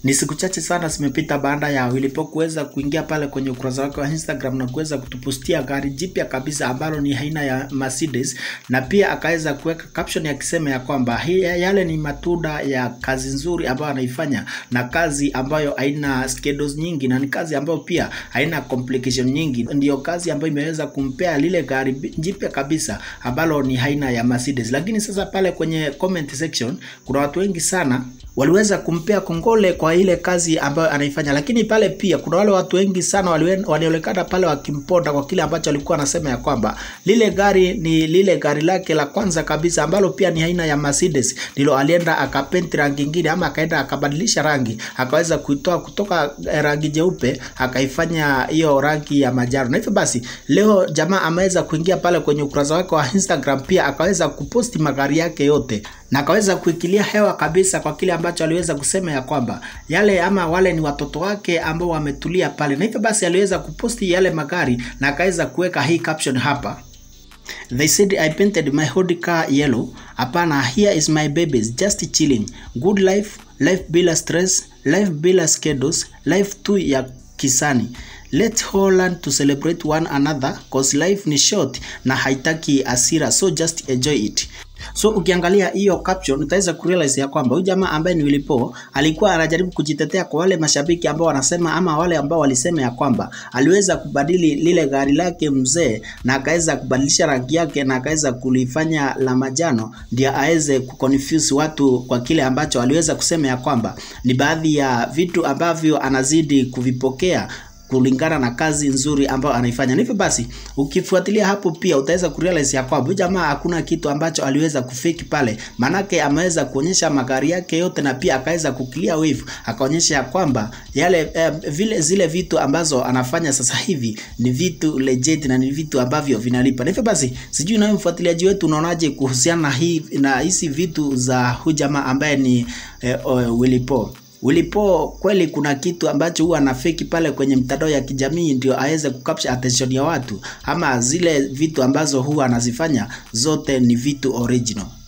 Ni siku chache sana zimepita baada ya Willipo kuweza kuingia pale kwenye ukurasa wake wa Instagram na kuweza kutupostia gari jipya kabisa ambalo ni aina ya Mercedes, na pia akaweza kuweka caption akisema ya kwamba hii yale ni matunda ya kazi nzuri ambayo anaifanya na kazi ambayo haina schedules nyingi na ni kazi ambayo pia haina complication nyingi. Ndiyo kazi ambayo imeweza kumpea lile gari jipya kabisa ambalo ni aina ya Mercedes. Lakini sasa pale kwenye comment section kuna watu wengi sana waliweza kumpea kongole kwa ile kazi ambayo anaifanya, lakini pale pia kuna wale watu wengi sana walionekana pale wakimponda kwa kile ambacho alikuwa anasema ya kwamba lile gari ni lile gari lake la kwanza kabisa ambalo pia ni aina ya Mercedes, ndilo alienda akapenti rangi nyingine ama akaenda akabadilisha rangi akaweza kuitoa kutoka rangi jeupe akaifanya hiyo rangi ya majano, na hivyo basi leo jamaa ameweza kuingia pale kwenye ukurasa wake wa Instagram, pia akaweza kuposti magari yake yote na akaweza kuikilia hewa kabisa kwa kile ambacho aliweza kusema ya kwamba yale ama wale ni watoto wake ambao wametulia pale, na hivyo basi aliweza kuposti yale magari na akaweza kuweka hii caption hapa. They said I painted my Audi car yellow. Hapana, here is my babies just chilling. Good life, life bila stress, life bila schedules, life tu ya kisani. Let's all learn to celebrate one another cause life ni short na haitaki asira, so just enjoy it. So ukiangalia hiyo caption utaweza kurealize ya kwamba huyu jamaa ambaye ni Willipo alikuwa anajaribu kujitetea kwa wale mashabiki ambao wanasema ama wale ambao walisema ya kwamba aliweza kubadili lile gari lake mzee na akaweza kubadilisha rangi yake na akaweza kulifanya la majano ndio aweze kuconfuse watu kwa kile ambacho aliweza kusema ya kwamba ni baadhi ya vitu ambavyo anazidi kuvipokea kulingana na kazi nzuri ambayo anaifanya. Hivyo basi ukifuatilia hapo pia utaweza kurealize ya kwamba huyu jamaa hakuna kitu ambacho aliweza kufake pale, manake ameweza kuonyesha magari yake yote na pia akaweza kuclear wave, akaonyesha ya kwamba yale eh, vile zile vitu ambazo anafanya sasa hivi ni vitu legit na ni vitu ambavyo vinalipa. Hivyo basi sijui nawe mfuatiliaji wetu unaonaje kuhusiana na hii na hizi vitu za huyu jamaa ambaye ni eh, uh, Willipo Willipo kweli kuna kitu ambacho huwa anafeki pale kwenye mtandao ya kijamii ndio aweze kukapsha attention ya watu, ama zile vitu ambazo huwa anazifanya zote ni vitu original.